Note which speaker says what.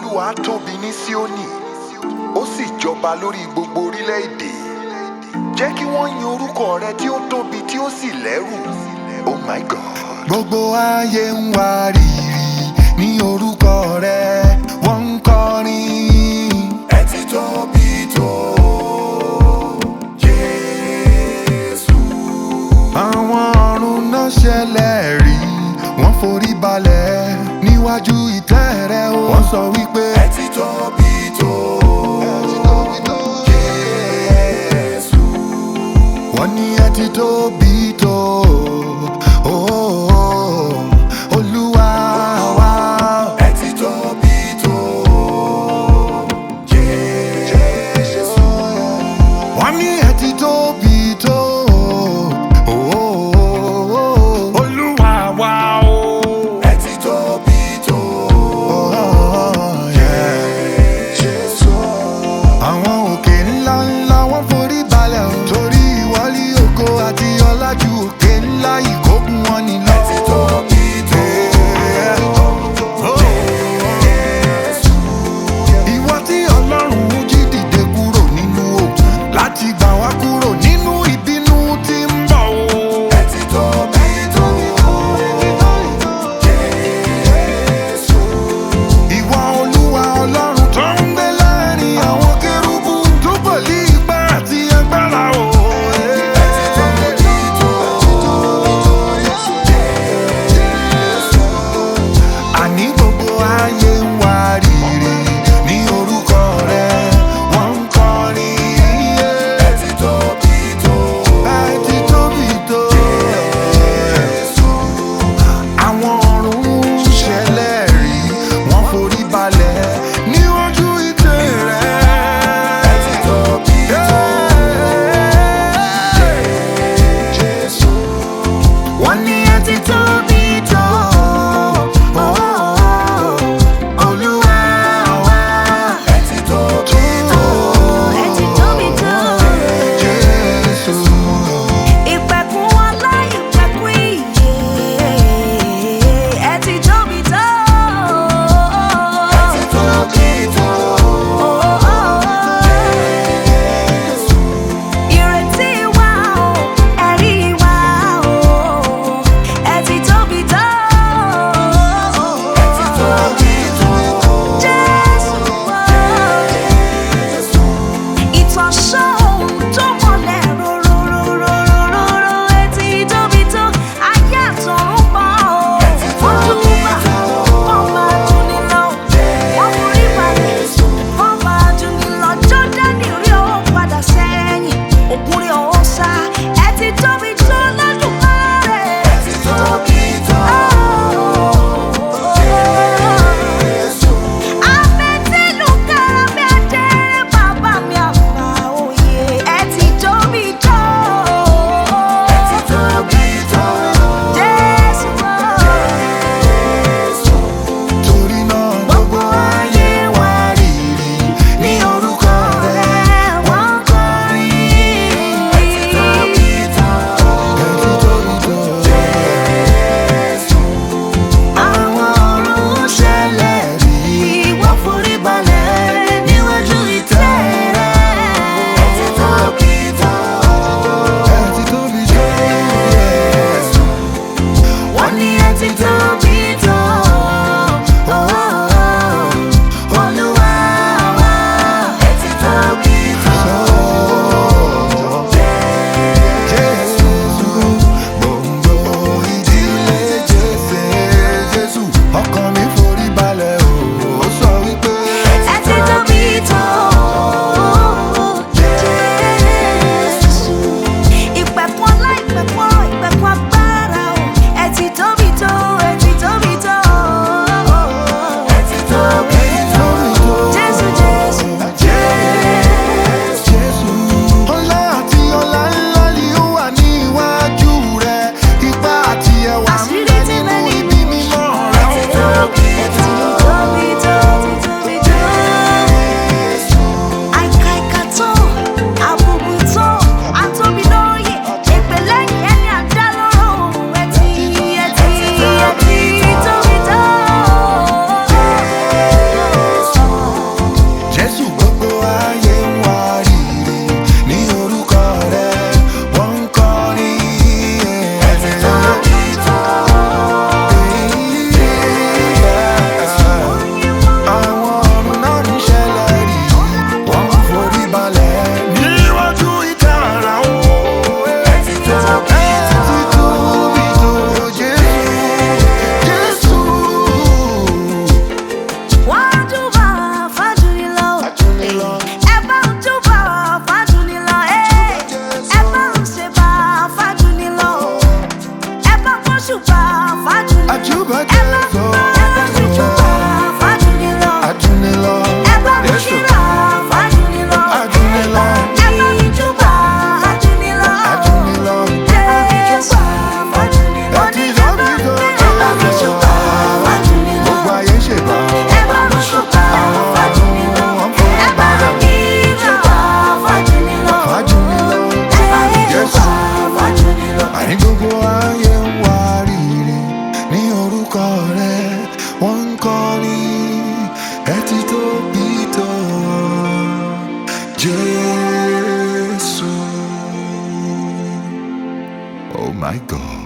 Speaker 1: olúwa tóbi ní síónì ó sì jọba lórí gbogbo orílẹ̀-èdè jẹ́ kí wọ́n yin orúkọ rẹ tí ó tóbi tí ó sì lẹ́rù oh my god.
Speaker 2: gbogbo ayé ń wá rírì ní orúkọ rẹ wọ́n ń kọrin.
Speaker 1: ẹ ti tóbi tó jésù.
Speaker 2: àwọn ọ̀run náà ṣẹlẹ̀ rí wọ́n forí balẹ̀ níwájú ìtẹ́ rẹ o. wọ́n sọ wípé
Speaker 1: ẹ ti tóbi tó jésù.
Speaker 2: wọ́n ní ẹ ti tóbi tó. Oh, Olúwa wa.
Speaker 1: ẹ ti tóbi tó jésù.
Speaker 2: wọ́n ní ẹ ti tóbi tó. Oh, Olúwa wa o.
Speaker 1: ẹ ti tóbi tó
Speaker 2: Oh, yeah.
Speaker 1: jésù.
Speaker 2: àwọn òkè ńlá ńlá wọ́n forí balẹ̀ o. torí ìwọlé ògo àti ọlá my God.